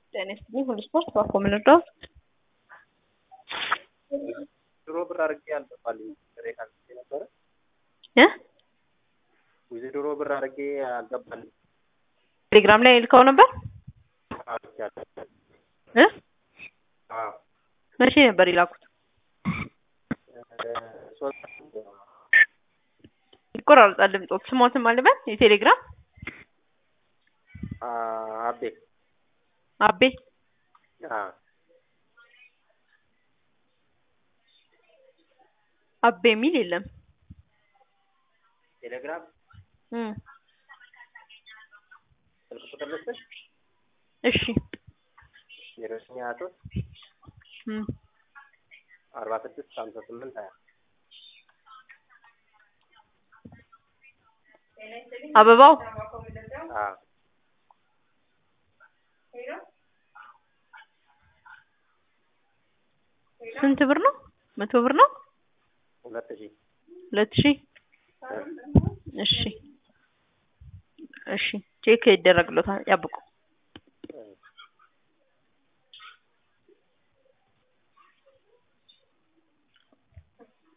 ጤና ይስጥልኝ ሁሉ ስፖርት ባኮ ምን እርዳዎት? ድሮ ብር አድርጌ አልገባልኝ ጥሬ ካልቼ ነበረ እ ዊዝ ድሮ ብር አድርጌ አልገባልኝ ቴሌግራም ላይ ልከው ነበር አልቻለሁ። እ አዎ መቼ ነበር የላኩት? ሶስት ይቆራርጣል ድምጾት። ስሞትም አልበል የቴሌግራም አቤ አቤ አዎ አቤ የሚል የለም። ቴሌግራም እም ስልክ ቁጥር ልስጥሽ እሺ ዜሮ ዘጠኝ ሀያ ሶስት እም አርባ ስድስት ሀምሳ ስምንት ሀያ አበባው አዎ ስንት ብር ነው? መቶ ብር ነው? ሁለት ሺህ ሁለት ሺህ እሺ እሺ ቼክ ይደረግሎታል። ያብቁ